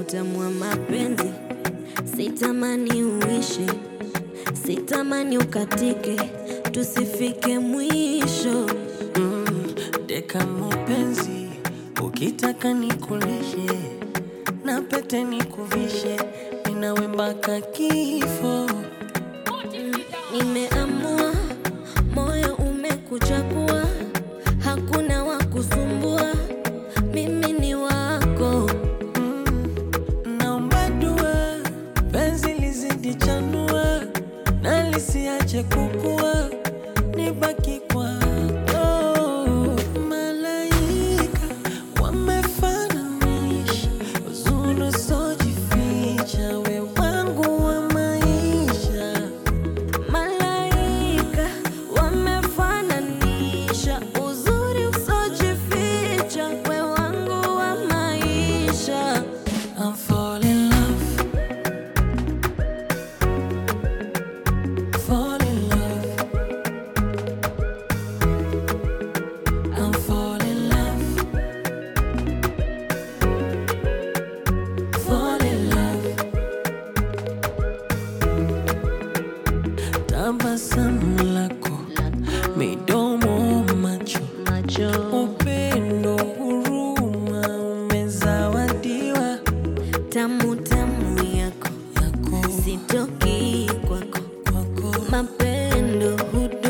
utamu wa mapenzi, sitamani uishe, sitamani ukatike, tusifike mwisho. Deka mapenzi, ukitaka nikulishe na pete nikuvishe, ninawe mpaka kifo. Nimeamua, moyo umekuchagua, hakuna wa kusumbua, mimi ni wako. Naomba dua, penzi lizidi chanua na lisiache kukua, nibaki kwako. Malaika wamefananisha uzuri usiojificha, we wangu wa maisha. Malaika wamefananisha uzuri usojificha, we wangu wa maisha. I'm fall in love. Fall in love. I'm fall in love. Fall in love. Tabasamu lako, midomo, macho, Macho upendo, huruma, umezawadiwa tamu tamu yako, yako sitoki kwako, kwako mapendo hudu